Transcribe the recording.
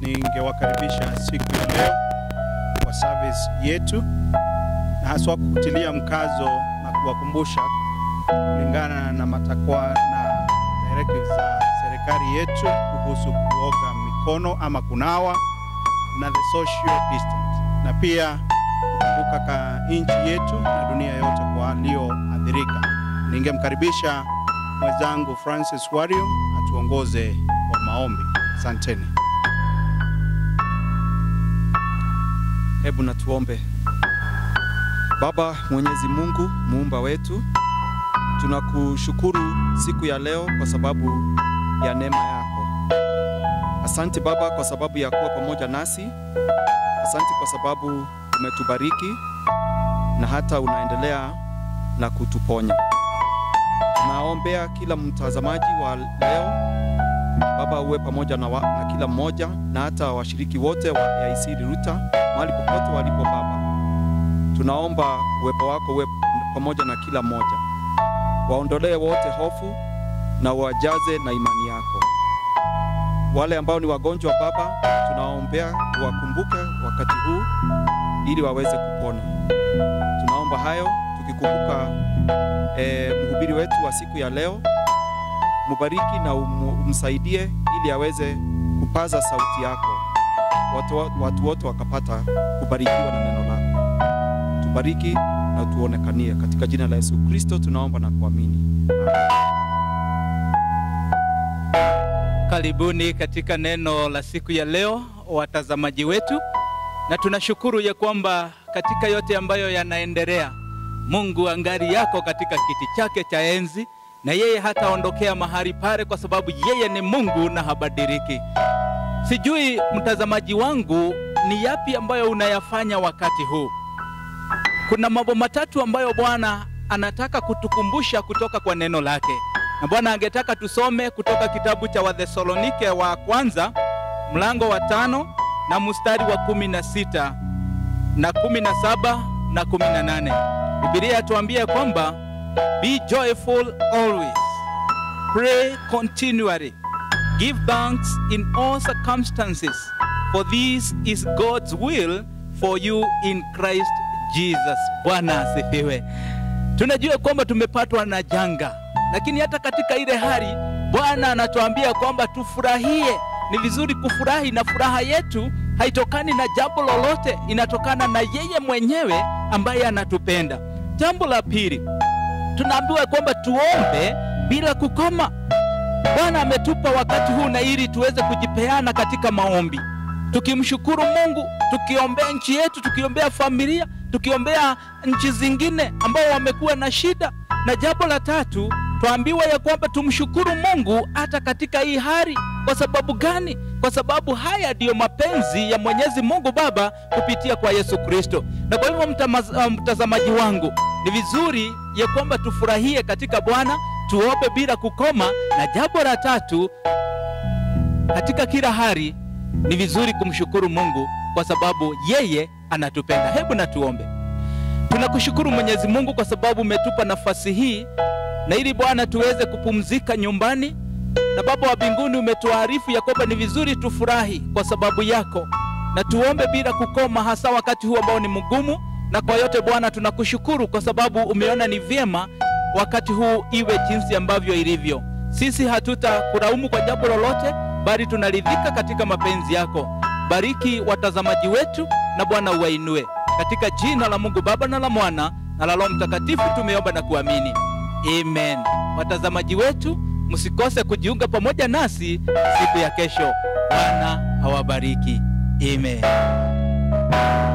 ningewakaribisha siku ya leo kwa service yetu, na haswa kutilia mkazo na kuwakumbusha kulingana na matakwa na directives za serikali yetu kuhusu kuoga mikono ama kunawa na the social distance, na pia kukumbuka ka nchi yetu na dunia yote kwa walioathirika. Ningemkaribisha mwenzangu Francis Wario atuongoze kwa maombi. Asanteni. Hebu na tuombe. Baba Mwenyezi Mungu, muumba wetu, tunakushukuru siku ya leo kwa sababu ya neema yako. Asante Baba kwa sababu ya kuwa pamoja nasi. Asante kwa sababu umetubariki na hata unaendelea na kutuponya. Tunaombea kila mtazamaji wa leo Baba, uwe pamoja na, wa, na kila mmoja na hata washiriki wote wa AIC Riruta mahali popote walipo Baba, tunaomba uwepo wako uwe pamoja na kila mmoja, waondolee wote hofu na wajaze na imani yako. Wale ambao ni wagonjwa Baba, tunawaombea wakumbuke wakati huu ili waweze kupona. Tunaomba hayo tukikumbuka eh, mhubiri wetu wa siku ya leo mubariki na um, umsaidie ili aweze kupaza sauti yako, watu, watu wote wakapata kubarikiwa na neno lako. Tubariki na tuonekanie, katika jina la Yesu Kristo tunaomba na kuamini. Karibuni katika neno la siku ya leo, watazamaji wetu, na tunashukuru ya kwamba katika yote ambayo yanaendelea, Mungu angali yako katika kiti chake cha enzi na yeye hataondokea mahali pale, kwa sababu yeye ni Mungu na habadiliki. Sijui mtazamaji wangu, ni yapi ambayo unayafanya wakati huu? Kuna mambo matatu ambayo Bwana anataka kutukumbusha kutoka kwa neno lake, na Bwana angetaka tusome kutoka kitabu cha Wathesalonike wa kwanza mlango wa tano na mstari wa kumi na sita na kumi na saba na kumi na nane. Biblia yatuambia kwamba Be joyful always. Pray continually. Give thanks in all circumstances, for this is God's will for you in Christ Jesus. Bwana asifiwe. Tunajua kwamba tumepatwa na janga, lakini hata katika ile hali Bwana anatuambia kwamba tufurahie. Ni vizuri kufurahi, na furaha yetu haitokani na jambo lolote, inatokana na yeye mwenyewe ambaye anatupenda. Jambo la pili, tunaambiwa kwamba tuombe bila kukoma. Bwana ametupa wakati huu na ili tuweze kujipeana katika maombi, tukimshukuru Mungu, tukiombea nchi yetu, tukiombea familia, tukiombea nchi zingine ambao wamekuwa na shida. Na jambo la tatu, twaambiwa ya kwamba tumshukuru Mungu hata katika hii hali. Kwa sababu gani? Kwa sababu haya ndiyo mapenzi ya Mwenyezi Mungu Baba kupitia kwa Yesu Kristo. Na kwa hivyo mtazamaji wangu, ni vizuri ya kwamba tufurahie katika Bwana, tuombe bila kukoma, na jambo la tatu, katika kila hali ni vizuri kumshukuru Mungu kwa sababu yeye anatupenda. Hebu na tuombe. Tunakushukuru Mwenyezi Mungu kwa sababu umetupa nafasi hii na ili Bwana tuweze kupumzika nyumbani, na Baba wa mbinguni umetuarifu ya kwamba ni vizuri tufurahi kwa sababu yako, na tuombe bila kukoma, hasa wakati huu ambao ni mgumu na kwa yote Bwana tunakushukuru kwa sababu umeona ni vyema wakati huu iwe jinsi ambavyo ilivyo. Sisi hatutakulaumu kwa jambo lolote, bali tunaridhika katika mapenzi yako. Bariki watazamaji wetu na Bwana uwainue, katika jina la Mungu Baba na la Mwana na la Roho Mtakatifu tumeomba na kuamini, amen. Watazamaji wetu, msikose kujiunga pamoja nasi siku ya kesho. Bwana awabariki, amen.